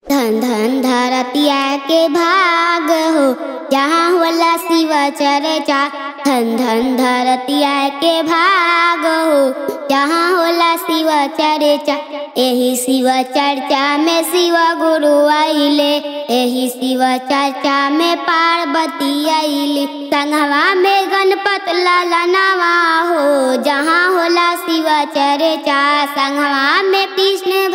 धन धन धरतिया के भाग हो जहाँ होला शिव चर्चा धन धन धरतिया के भाग हो जहाँ होला शिव चर्चा एही शिव चर्चा में शिव गुरु आइले एही शिव चर्चा में पार्वती आइली संगवा में गणपत ललनवा हो जहाँ होला शिव चर्चा संगवा में कृष्ण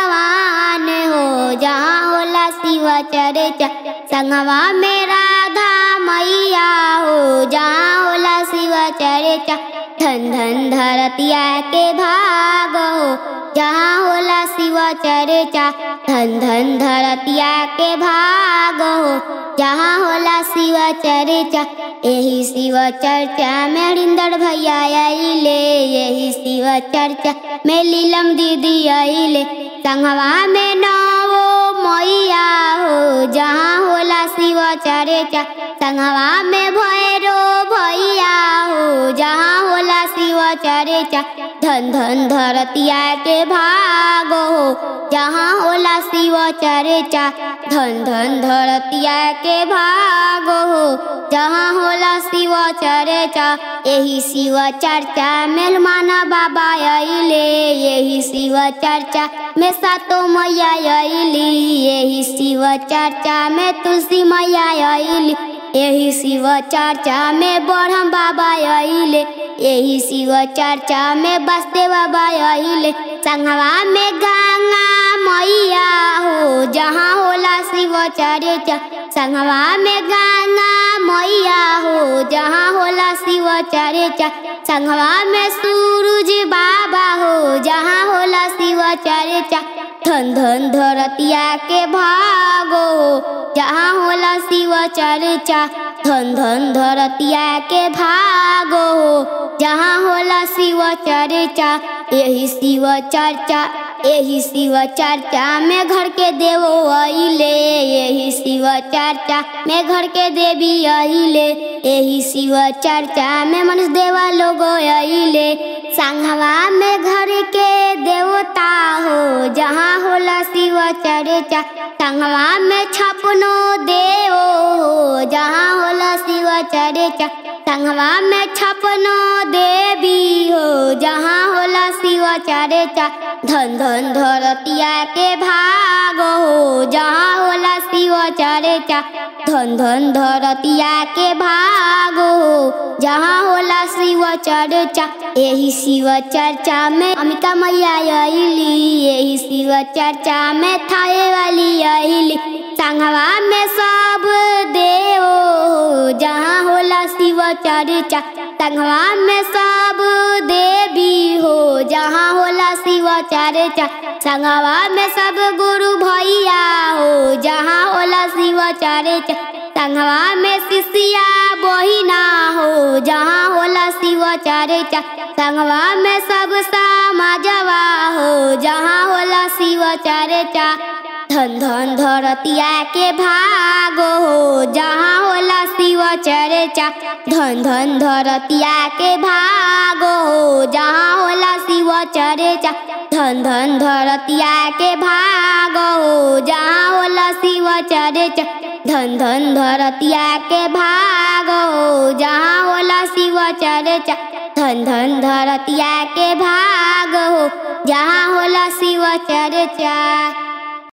भगवान हो जहाँ होला शिव चर्चा संगवा में राधा मैया हो जहाँ होला शिव चर्चा धन धन धरतिया के भाग हो जहाँ होला शिव चर्चा धन धन धरतिया के भाग हो जहाँ होला शिव चर्चा यही शिव चर्चा में हरिंदर भैया आइले यही शिव चर्चा में लीलम दीदी आइले संगवा में नवो मैया हो जहाँ होला शिव चर्चा संगवा में भैरो भैया हो जहाँ होला शिव चर्चा धन धन धरतिया के भाग हो जहाँ होला शिव चर्चा धन धन धरतिया के भाग हो जहाँ होला शिव चर्चा यही शिव चर्चा मेलमान बाबा अइले यही शिव चर्चा में सातो मैया अइली यही शिव चर्चा में तुलसी मैया अइली यही शिव चर्चा में बढ़म बाबा अइले यही शिव चर्चा में बसते बाबा अइले संगवा में गंगा मैया हो जहाँ होला शिव चर्चा संगवा में गंगा मैया हो जहाँ होला शिव चर्चा संगवा में सूरज बाबा हो जहाँ होला शिव चर्चा धन धन धरतिया के भागो जहाँ होला शिव चर्चा धन धन धरतिया के भागो जहाँ होला शिव चर्चा यही शिव चर्चा यही शिव चर्चा में घर के देवो अइले यही शिव चर्चा में घर के देवी अइले यही शिव चर्चा में मनुष्य देवा लोग अइले संघवा में घर के देवता हो जहाँ होला शिव चर्चा संघवा में छपनो देव हो जहाँ होला शिव चर्चा संघवा में छपनो देवी हो जहाँ होला शिव चर्चा धन धन धरतिया के भाग हो जहाँ होला शिव चर्चा धन धन धरतिया के भाग हो जहाँ होला शिव चर्चा यही शिव चर्चा में अमिका मैया अइली यही शिव चर्चा में थाए वाली अइली संगवा में सब देव हो जहाँ होला शिव चर्चा संगवा में सब देवी हो जहाँ होला शिव चर्चा संगवा में सब गुरु भैया हो जहाँ होला शिव चर्चा संगवा में शिष्या बहिना हो जहाँ होला शिव चर्चा संगवा में सब समाजवा हो जहाँ होला शिव चर्चा धन धन धरतिया के भाग हो जहाँ होला शिव चर्चा धन धन धरतिया के भाग हो जहाँ होला शिव चर्चा धन धन धरतिया के भाग हो जहाँ होला शिव चर्चा धन धन धरतिया के भाग हो जहाँ होला शिव चर्चा धन धन धरतिया के भाग हो जहाँ होला शिव चर्चा